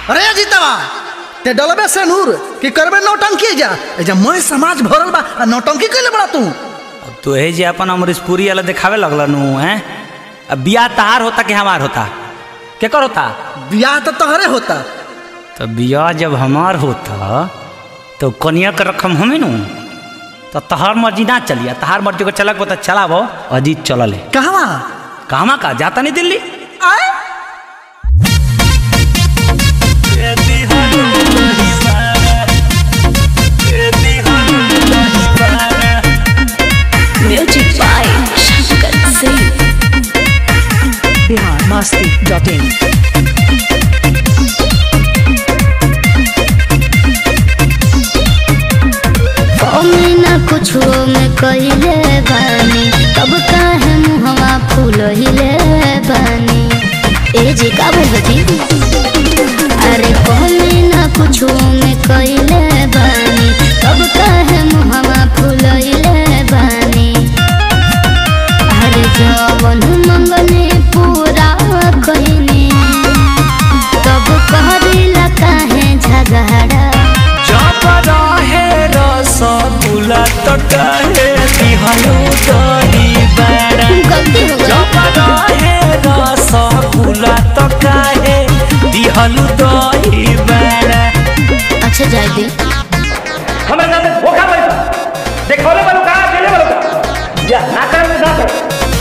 अरे जीतवा ते डलबे से नूर कि करबे नौटंकी जा ए जा मैं समाज भरल बा आ नौटंकी कइले बड़ा तू अब तो हे जे अपन अमरीशपुरी वाला दिखावे लगल नु हैं अब बियाह तहार होता कि हमार होता केकर होता बियाह तो तोहरे होता तो बियाह जब हमार होता तो कन्या के रकम हमें नु तो तहार मर्जी ना चलिया तहार मर्जी को चलक बता चलाबो अजीत चलले कहवा कहवा का जाता नहीं दिल्ली आए Music by Shankar Singh. Bihar Masti dot in ना कुछ में कहिले बानी तब काहे मुहवा फूलहिले बानी ए जी का बोलती अरे कमे ना कुछ में कहिले बानी तब काहे मुहवा फूलहिले बानी अरे जवन मंगने पूरा कइनी तब कहरिला काहे झगड़ा जब रहे रसगुल्ला तो कहे दिहलू दही बड़ा गलती हो गई जब रहे रसगुल्ला तो कहे दिहलू दही बड़ा अच्छा जाए दी हमें ना धोखा बड़ी देखौले वालों का अकेले वालों का या ना कर ना कर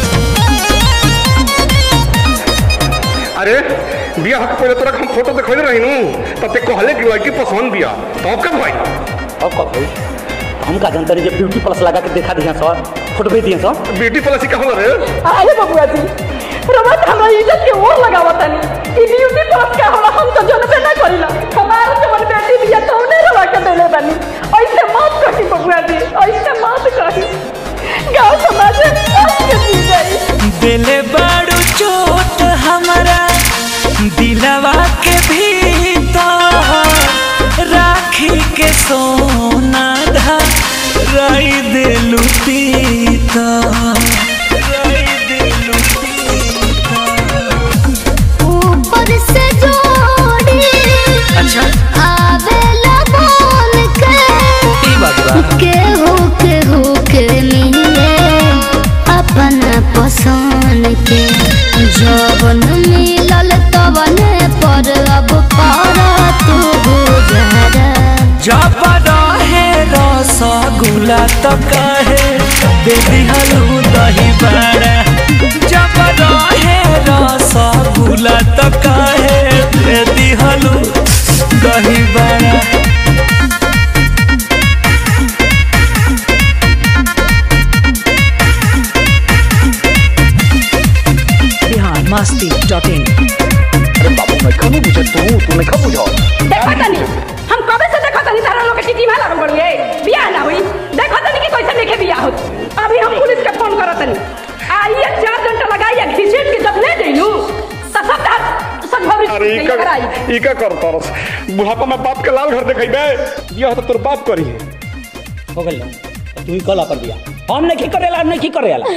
अरे बिया हक पहले तोरा हम फोटो देखले रही नु तब ते कहले कि लड़की पसंद बिया तब कब भाई अब कब भाई हम का जानते रहे जब ब्यूटी प्लस लगा के देखा दिया सर फोटो भेज दिया सर ब्यूटी प्लस का होला रे अरे बबुआ जी रमत हमरा इज्जत के ओर लगावत तनी ई ब्यूटी प्लस का होला हम तो जनबे ना करिला हमार जवन बेटी बिया तो ने रवा के देले बनी ऐसे मत कही बबुआ जी ऐसे मत कही गांव समाज में आज के जी गई दिले बड़ू चोट हमारा दिलवा के भीतर राखी के सोना धा रई दिलू पीता रई दिलू पीता ऊपर से जोड़ी अच्छा आवेला बोल के ई बात बा केहू केहू के मिले अपना पसंद के जवन मिलल तवने पर अब कर तू गुजरा जब रहे रसगुल्ला तो कहे दे दिहलू दही बड़ा जब रहे रसगुल्ला तो कहे दे दिहलू दही बड़ा बिहार मस्ती डॉट इन अरे बाबू मैं कब बुझे तू तू नहीं कब बुझो देखा तनी हम कबे से देखा तनी तारा लोग के चिट्ठी में लागल बड़ुए बियाह ना हुई देखा तनी कि कैसे लेके बियाह होत अभी हम पुलिस के फोन करत तनी आइए चार घंटा लगाइए घिसेट के जब ले जइलू त सब तार संभव अरे ई का कराई ई का करता रस बुढ़ापा में बाप के लाल घर देखेबे बिया तो तोर बाप करी है हो गइल तू ही कल अपन दिया हम नहीं करेला हम नहीं करेला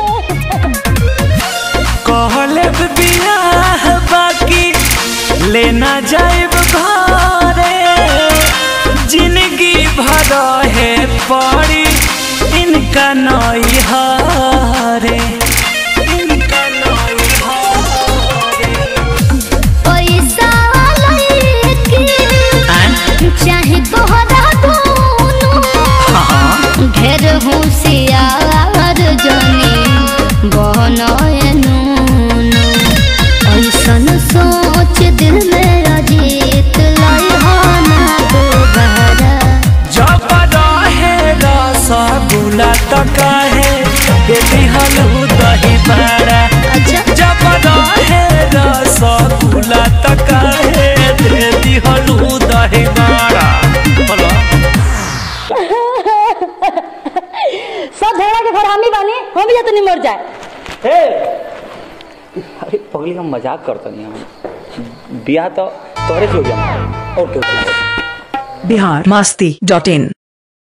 कहले बियाह बाकी लेना जाइब घरे जिंदगी भर है पड़ी इनका नई हारे इनका नई हारे पैसा लइके चाहे तोहरा दोनों ढेर होशियार जनी बनए नूनू ऐसन सोच दिल में अजीत लाई ना दोबारा जब रहे रसगुल्ला तो कहे बेबी हलू दही बड़ा अच्छा जब रहे रसगुल्ला तो कहे बेबी हलू दही बड़ा बोलो सब भेड़ा के घर हमी बानी हम भी तो नहीं मर जाए हे अरे पगली का मजाक करता नहीं हम बियाह तो तोरे से हो गया और क्यों बिहार मस्ती डॉट इन